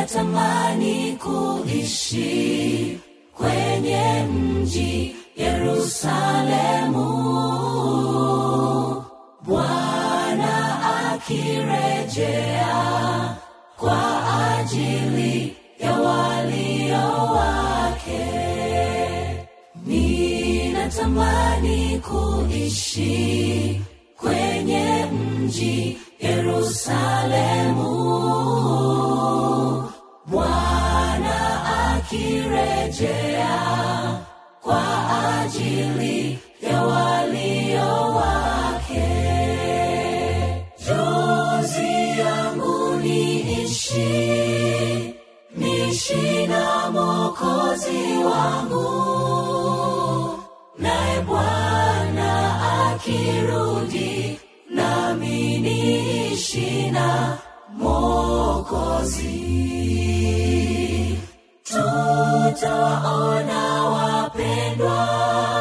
ninatamani kuishi kwenye mji Yerusalemu, Bwana akirejea kwa ajili ya walio wake. Ninatamani kuishi kwenye mji Yerusalemu, Bwana akirejea kwa ajili ya walio wake. Jozi yangu niishi, niishi na Mwokozi wangu, naye Bwana akirudi, nami niishi na Mwokozi. Tutawaona wapendwa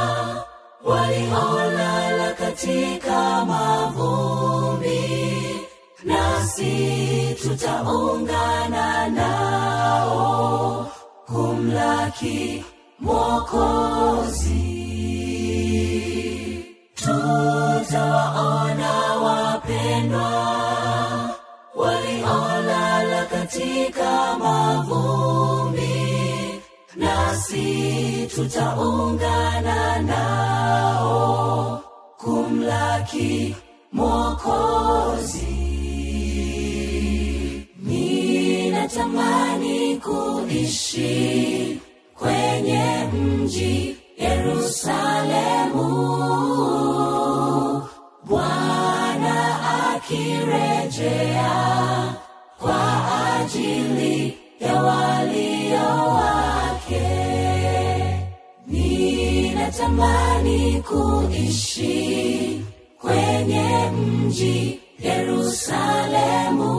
waliolala katika mavumbi, nasi tutaungana nao kumlaki Mwokozi. Tutawaona wapendwa waliolala katika mavumbi, nasi tutaungana nao kumlaki Mwokozi. Ninatamani kuishi kwenye mji Yerusalemu, Bwana akirejea kwa ajili ya walio wake. Ninatamani kuishi kwenye mji Yerusalemu,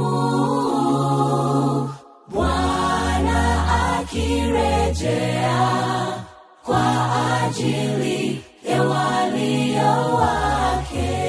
Bwana akirejea kwa ajili ya walio wake.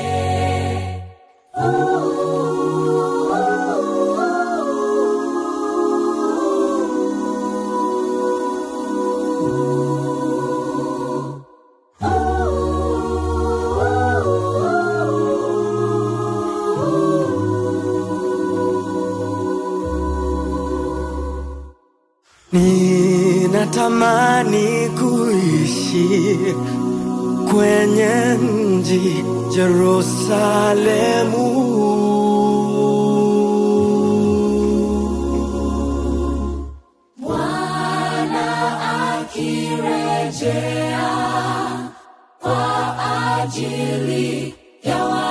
Ninatamani kuishi kwenye mji Jerusalemu. Bwana akirejea kwa ajili ya